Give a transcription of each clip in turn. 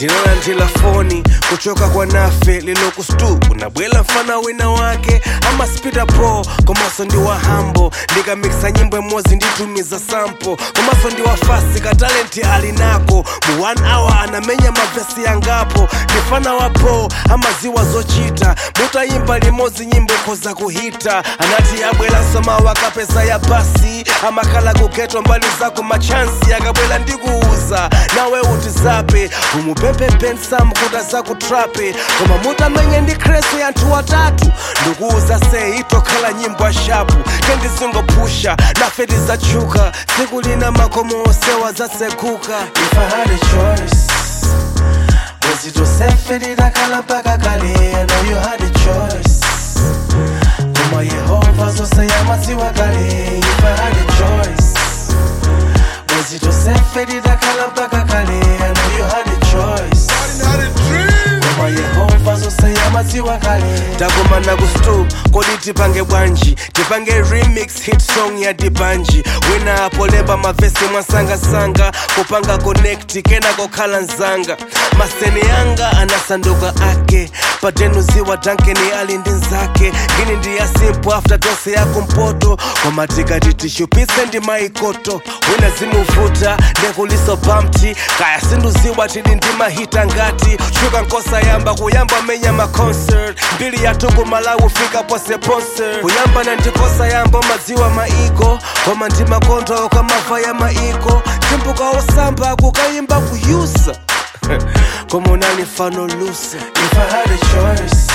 ndinalandila foni kuchoka kwa nafe lilokustu kunabwela mfana wina wake ama spita po komaso ndi wa hambo ndikamikisa nyimbo imodzi nditumiza sampo komaso ndi wa fasi katalenti ali nako mu 1 hour anamenya mavesi yangapo ndifana wa po amaziwa zochita mutayimba limodzi nyimbo koza kuhita anati abwelanso mawu akapeza ya basi amakhala kugeto mbali zako machansi akabwela ndikuuza nawe utizape umupempempensam kuti azakutrape koma mutamenye ndi kresi yanthu watatu ndikuuza se itokhala nyimbo ashapu kendizingopusha nafe tizachuka tsiku lina makomo osewa zatsekuka if I had a choice was it yourself lidakhala mpaka kale I know you had a choice koma yehova zose yamaziwa kale if I had a choice was it yourself lidakhala mpaka kale I know you had a choice koma yehova zose yamaziwa kale takumana ku stu kodi tipange bwanji tipange remix hit song ya dibanji wina apolemba mavesi mwasangasanga kupanga connect kena kokhala nzanga maseni yanga anasanduka ake patenuziwa dankeni ali ndi nzake ngini ndi ya simple after tose yako mpoto koma tikati tishupise ndi maikoto wina zimuvuta ndekuliso bamti kaya sinduziwa tili ndi mahita ngati shuka nkosa yamba kuyamba menya maconcert mbili yatuku malawi fika pose ponse kuyamba na ndikosa yamba madziwa maiko koma ndi makondo kamava ya maiko timpuka osamba kukayimba kuyusa koma unali fano lusa if I had a choice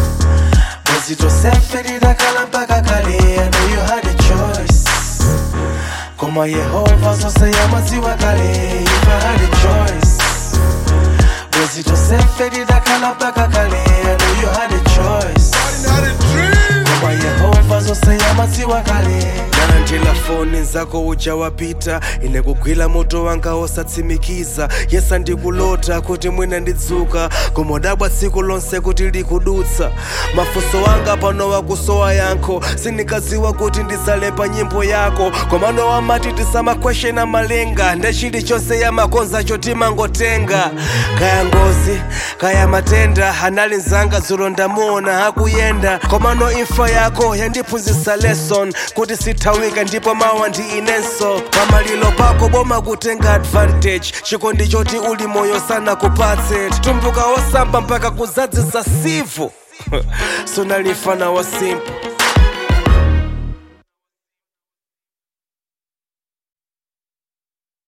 was it yourself lidakhala mpaka kale I know you had a choice koma yehova zose yamaziwa kale if I had a choice was it yourself lidakhala mpaka kale I know you had a choice koma yehova zose yamaziwa kale nalandila foni zako uja wapita ine kugwila moto wanga osatsimikiza yesa ndikulota kuti mwina ndidzuka koma udabwa tsiku lonse kuti likudutsa mafunso wanga pano wakusowa yankho sindikaziwa kuti ndizalemba nyimbo yako komano wamati tisamakweshena malenga nde chilichonse yamakonza chotimangotenga kaya ngozi kaya matenda anali nzanga dzulo ndamuona akuyenda komano imfa yako yandiphunzitsa lesson kuti sithawika ndipo mawa ndi inenso pamalilo pako boma kutenga advantage chikondi choti uli moyo sana kupatse tumbuka osamba mpaka kuzadzisa sivo sunalifana wa simple